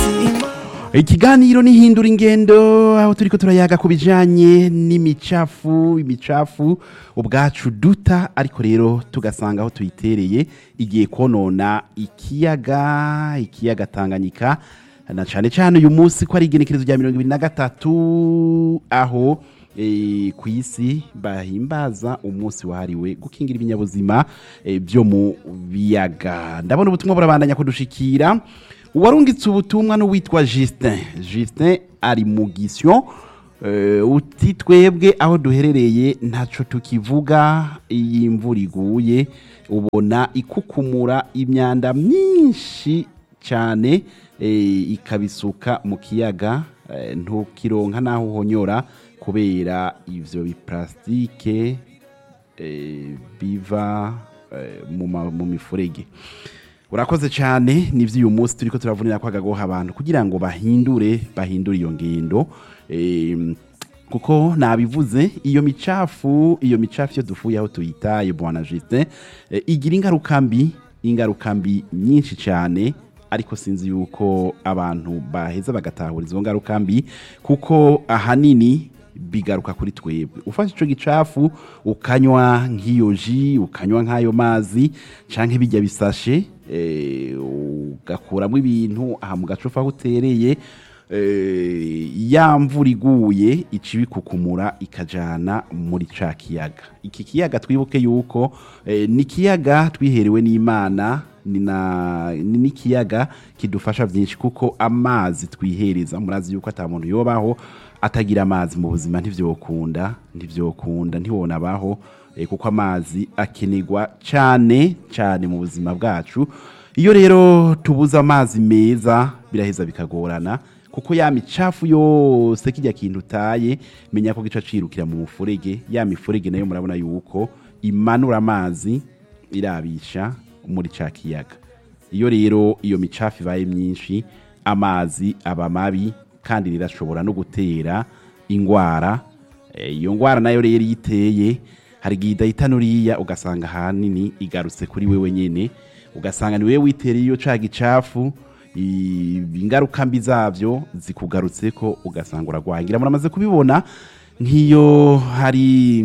ikiganiro nihindura ingendo aho turiko turayaga ku bijanye n'imicafu imicafu ubwacu duta ariko rero tugasanga aho tuyitereye igiye konona ikiyaga ikiyaga tanganyika na cane cane uyu munsi ko ari igenekerezo rya mirongo ibiri na gatatu aho eh, ku isi bahimbaza umunsi wahariwe gukingira ibinyabuzima eh, byo mu biyaga ndabona ubutumwa burabandanya kudushikira uwarungitse ubutumwa n'uwitwa Justin Justin ari mu gisyo eh, uti twebwe aho duherereye ntaco tukivuga iyi imvura iguye ubona ikukumura imyanda myinshi cyane eh, ikabisuka mu kiyaga eh, ntukironka naho uhonyora kubera ivyo biplastike eh, biva eh, mu ma- mu mifurege urakoze cyane nivyo uyu munsi turiko turavunira ko agagoha abantu kugira ngo bahindure bahindure iyo ngendo Em, kuko nabivuze iyo micafu iyo micafu iyo dufuye aho tuyitaye bwana Justin eh, igira ingaruka mbi ingaruka mbi nyinshi cyane ariko sinzi yuko abantu baheza bagatahura izo ngaruka mbi kuko ahanini bigaruka kuri twebwe ufashe ico gicafu ukanywa nk'iyo ji ukanywa nk'ayo mazi canke bijya bisashe eh, ugakuramo ibintu aha mu gacupa aho utereye eh, ya mvura iguye ica ibikukumura ikajana muri ca kiyaga iki kiyaga twibuke yuko eh, ni ikiyaga twiherewe n'imana ni na- ni n'ikiyaga kidufasha byinshi kuko amazi twihereza murazi yuko ata muntu yobaho atagira amazi mu buzima ntivyokunda ntivyokunda ntiwonabaho eh, kuko amazi akenerwa cyane cyane mu buzima bwacu iyo rero tubuze amazi meza biraheza bikagorana kuko ya micafu yose kijya kintu utaye menya ko gica cirukira mu mufurege ya mifurege nayo murabona yuko imanura amazi irabisha muri ca kiyaga iyo rero iyo micafu ibaye myinshi amazi aba mabi kandi rirashobora no gutera ingwara Eh, iyo ngwara nayo rero iyo iteye hari igihe idahita nuriya ugasanga ahanini igarutse kuri wewe nyene ugasanga ni wewe witereye iyo ca gicafu i- ingaruka mbi zavyo zikugarutseko ugasanga uragwaye ngira muramaze kubibona nk'iyo hari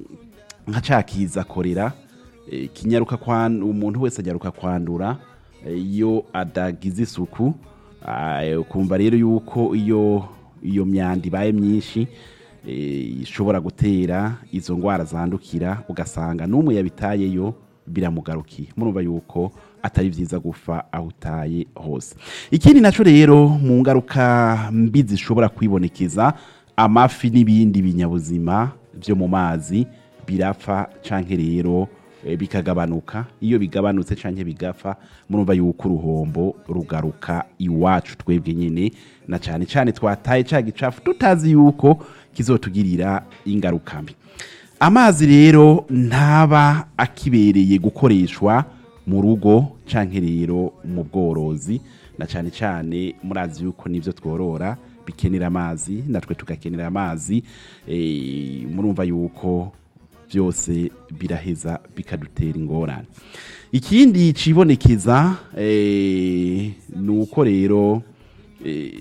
nka cakiza korera eh, kinyaruka kwan umuntu wese ajyaruka kwandura eh, iyo adagize isuku Ah, ukumva rero yuko iyo iyo myanda ibaye myinshi eh, ishobora gutera izo ngwara zandukira ugasanga n'umwe yabitayeyo biramugarukiye murumva yuko atari byiza gufa aho utaye hose ikindi naco rero mu ngaruka mbi zishobora kwibonekeza amafi n'ibindi binyabuzima byo mu mazi birapfa canke rero eh, bikagabanuka iyo bigabanutse canke bigapfa murumva yuko uruhombo rugaruka iwacu twebwe nyene na cane cane twataye ca gicafu tutazi yuko kizotugirira ingaruka mbi amazi rero ntaba akibereye gukoreshwa mu rugo canke rero mu bworozi na cane cane murazi yuko nivyo tworora bikenera amazi natwe tugakenera amazi eh, murumva yuko byose biraheza bikadutera ingorane ikindi cibonekeza eh, ni uko rero eh,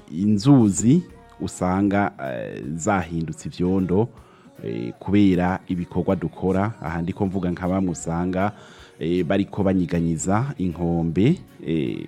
inzuzi usanga eh, zahindutse ivyondo eh, kubera ibikorwa dukora aha ndiko mvuga nka bamwe usanga eh, bariko banyiganyiza inkombe eh,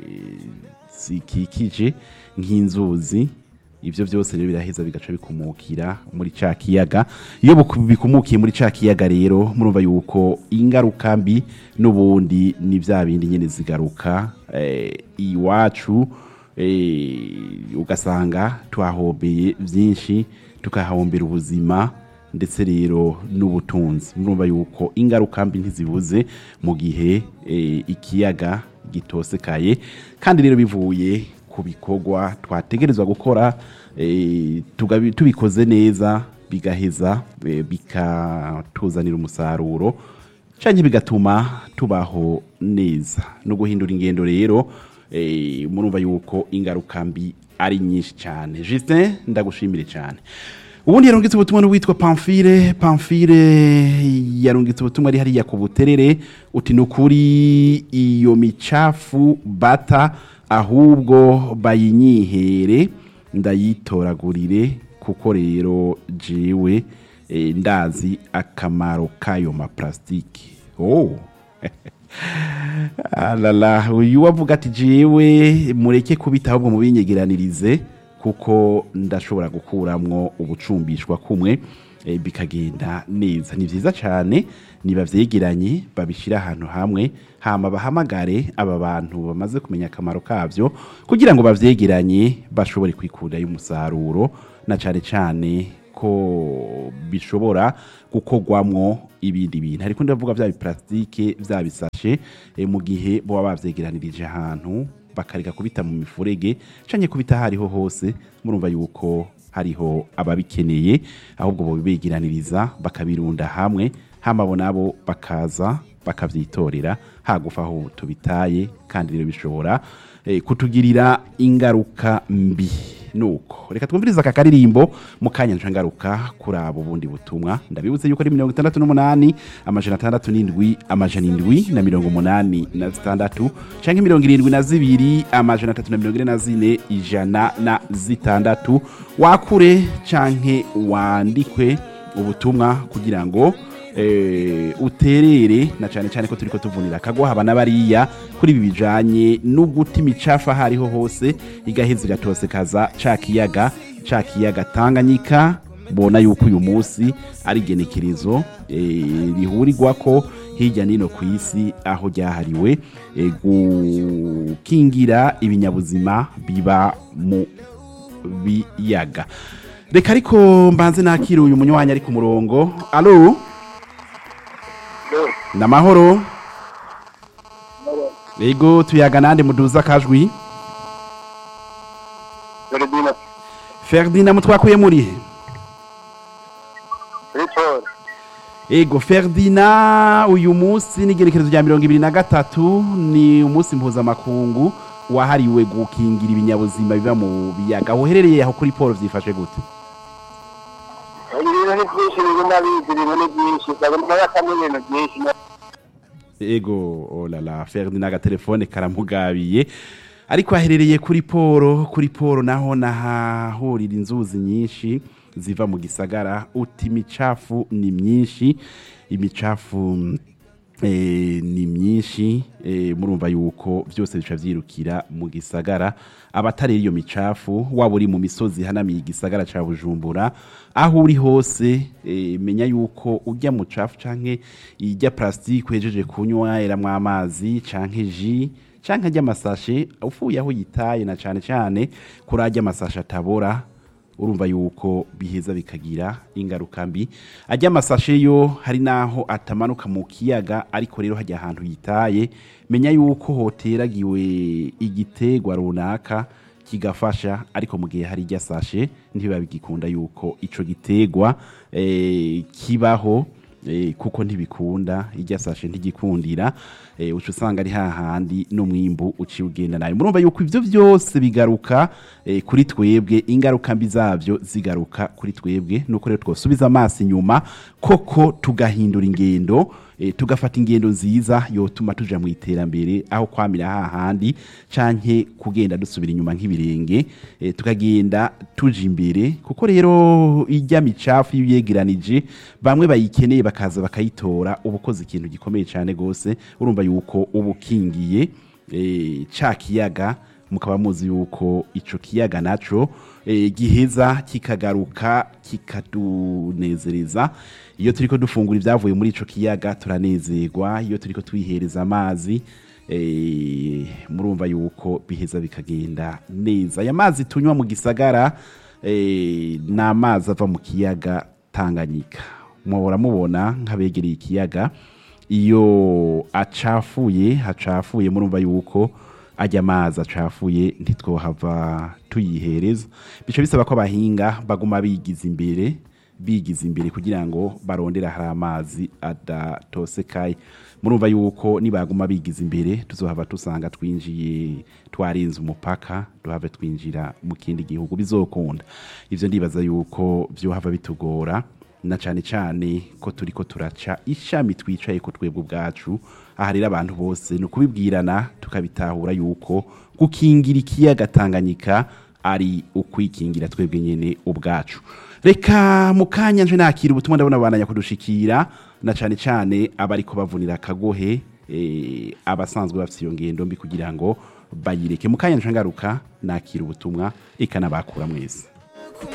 zikikije nk'inzuzi ivyo byose rero biraheza bigaca bikumukira muri ca kiyaga iyo buku- bikumukiye muri ca kiyaga rero murumva yuko ingaruka mbi n'ubundi ni vya bindi nyene zigaruka eh, iwacu eh, ugasanga twahombeye vyinshi tukahahombera ubuzima ndetse rero n'ubutunzi murumva yuko ingaruka mbi ntizibuze mu gihe eh, ikiyaga gitosekaye kandi rero bivuye ku bikorwa twategerezwa gukora eh, tugabi- tubikoze neza bigaheza eh, bikatuzanira umusaruro canke bigatuma tubaho neza no guhindura ingendo rero eh, murumva yuko ingaruka mbi ari nyinshi cyane Justin ndagushimire cyane ubundi yarungitse ubutumwa n'uwitwa pamfire pamfire yarungitse ubutumwa ari hariya ku buterere uti ni ukuri iyo micafu bata ahubwo bayinyihere ndayitoragurire kuko rero jewe eh, ndazi akamaro k'ayo maparasitike oh. alala uyu wavuga ati jewe mureke kubita ahubwo mubinyegeranirize kuko ndashobora gukuramwo ubucumbishwa kumwe eh, bikagenda neza ni vyiza cane nibavyegeranye babishira ahantu hamwe hama bahamagare aba bantu bamaze kumenya akamaro kavyo kugira ngo bavyegeranye bashobore kwikurayo umusaruro na cane cane ko bishobora gukorwamwo ibindi bintu ariko ndavuga vya biplastike vya bisashe eh, mu gihe boba bavyegeranirije ahantu bakareka kubita mu mifurege canke kubita hariho hose murumva yuko hariho ababikeneye ahubwo bobibegeraniriza bakabirunda hamwe hama bo nabo bakaza bakavyitorera hagufa aho tubitaye kandi rero bishobora eh, kutugirira ingaruka mbi nuko reka twumvirize aka karirimbo mu kanya nca ngaruka kuri abo bundi butumwa ndabibuze yuko ari mirongo itandatu n'umunani amajana atandatu n'indwi amajana indwi na mirongo umunani na zitandatu canke mirongo irindwi na zibiri amajana atatu na mirongo ine na zine ijana na zitandatu wakure canke wandikwe ubutumwa kugira ngo eh, uterere na cyane cyane ko turiko tuvunira akagwa haba n'abariya kuri ibi bijanye no guta imicafu aho ariho hose igaheza igatosekaza ca kiyaga ca kiyaga tanganyika bona yuko uyu munsi ari igenekerezo eh, rihurirwako hirya nino ku isi aho ryahariwe eh, gukingira ibinyabuzima biba mu biyaga reka ariko mbanze nakira uyu munywanyi ari ku murongo alo ni amahoro yego tuyaga nande muduza akajwi Ferdinand ferdina mutwakuye murihe Richard ego ferdina uyu munsi n'igerekerezo rya mirongo ibiri na gatatu ni umunsi mpuzamakungu wahariwe gukingira ibinyabuzima biba mu biyaga uherereye aho kuri paul byifashe gute ibintu ni byinshi biri n'abizi ibintu ni byinshi ndabona yakamo ibintu byinshi ego olala ferdina agatelefone karamugabiye ariko aherereye kuri poro kuri poro naho nahahurira inzuzi nyinshi ziva mu gisagara uti imicafu ni myinshi imicafu eh, ni myinshi eh, murumva yuko byose bica vyirukira mu gisagara abatari iyo micafu waba uri mu misozi hanamiye igisagara ca bujumbura aho uri hose eh, menya yuko urya mucafu canke irya plastique uhejeje kunywa eramwo amazi canke ji canke arya amasashe ufuye aho yitaye na cane cane kuri arya amasashe atabora urumva yuko biheza bikagira ingaruka mbi ajya amasashe yo hari naho atamanuka mu kiyaga ariko rero hajya ahantu yitaye menya yuko hoteragiwe igitegwa runaka kigafasha ariko mu gihe hari ijya sashe ntibiba bigikunda yuko ico gitegwa eh, kibaho eh, kuko ntibikunda ijya sashe ntigikundira eh, uca usanga ari hahandi n'umwimbu uciye ugenda nayo murumva yuko ivyo vyose bigaruka eh, kuri twebwe ingaruka mbi zavyo zigaruka kuri twebwe nuko rero twosubiza amaso inyuma koko tugahindura ingendo eh, tugafata ingendo nziza yotuma tuja mu iterambere aho kwamira hahandi canke kugenda dusubira inyuma nk'ibirenge eh, tukagenda tuja imbere kuko rero ijya micafu iyo uyegeranije bamwe bayikeneye bakaza bakayitora uba ukoze ikintu gikomeye cyane gose urumva yuko uba ukingiye eh, ca kiyaga mukaba muzi yuko ico kiyaga naco eh, giheza kikagaruka kikadunezereza iyo turiko dufungura ibyavuye muri ico kiyaga turanezerwa iyo turiko twihereza amazi eh, murumva yuko biheza bikagenda neza aya mazi tunywa mu gisagara eh, ni amazi ava mu kiyaga tanganyika muhora mubona nk'abegereye ikiyaga iyo acafuye hacafuye murumva yuko ajya amazi acafuye ntitwohava tuyihereza bica bisaba ko abahinga baguma bigiza imbere bigize imbere kugira ngo barondere hari amazi adatosekaye murumva yuko nibaguma bigize imbere tuzohava tusanga twinjiye twarinze umupaka duhave twinjira mu kindi gihugu bizokunda ivyo ndibaza yuko vyohava bitugora na cyane cyane ko turi ko turaca ishami twicaye ko twebwe ubwacu aha rero abantu bose ni ukubibwirana tukabitahura yuko gukingira ikiyaga tanganyika ari ukwikingira twebwe nyine ubwacu reka mu kanya nje nakira ubutumwa ndabona abananya kudushikira na cyane cyane abari ko bavunira akagohe eh, abasanzwe bafite iyo ngendo mbi kugira ngo bayireke mu kanya nje ngaruka nakira ubutumwa ikanabakura mwese